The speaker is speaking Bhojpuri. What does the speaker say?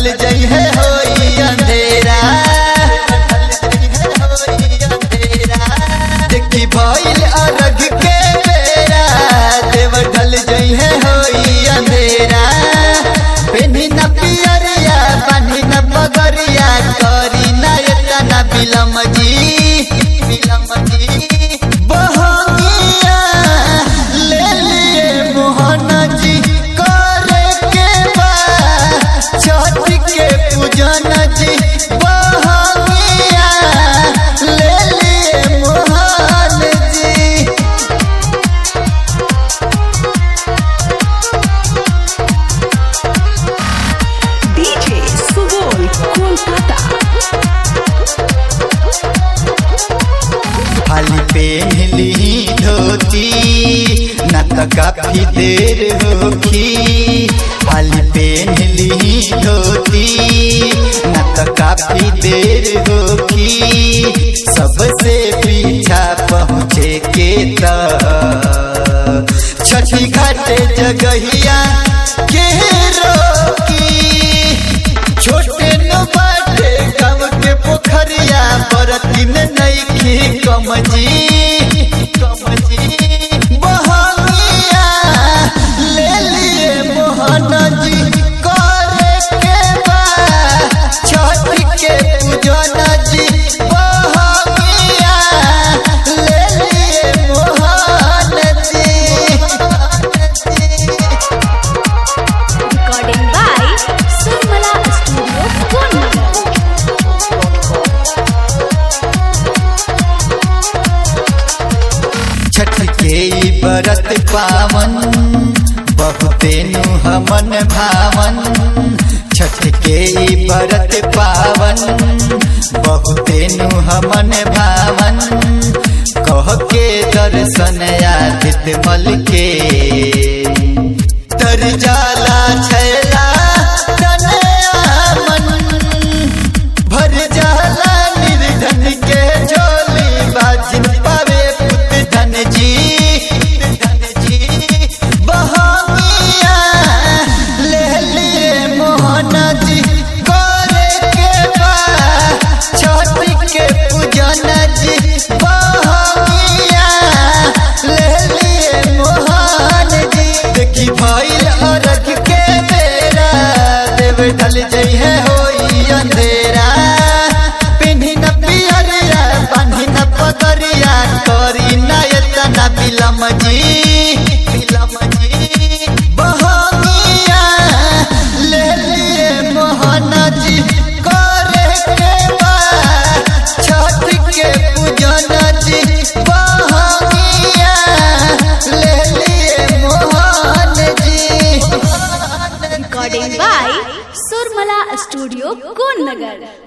ढल जई है होई अंधेरा देखी भइल अरग के बेरा देव ढल जई है होई अंधेरा पेनी न पियरिया बानी न पगरिया करी न एतना बिलम जी बिलम जी बहंगिया ले लिए मोहन जी करे के बा छठ के पूजन जी बहंगिया ले लिए मोहन जी DJ Subol Kolkata. खाली पेहली धोती न त काफी देर होखी खाली पेहली धोती न त काफी देर होखी सबसे पीछा पहुँचे के त छठी घाटे जगहिया के रोकी छोटे न बाटे गाँव के पोखरिया बरती में नईखी कमजी कमजी बहंगिया ले लिए मोहन जी करे के बा छठ के पूजन जी बहंगिया ले लिए मोहन जी Recording by Surmala Studio, Konnagar. Chhath के ई बरत पावन बहुते नु हमन भावन छठ के ई बरत पावन बहुते नु हमन भावन कह के दर्शन आदित मल के तर जाला छैला तनया मन भर जाला निर्धन के झोली बाजिन पावे पुत धन जी धन जी बहमिया ले लिए मोहन जी करे के बा छठ के पूजन जी बहमिया ले लिए मोहन जी देखी भइल अरग के बेरा देव ढल जई है होई अंधेरा पिन्ही न पियरिया बांधी न पगरिया करी न एतना बिलम जी बिलम जी बहमिया ले लिए मोहन जी करे के बा छठ के पूजन जी बहमिया ले लिए मोहन जी Recording by Surmala Studio, Konnagar.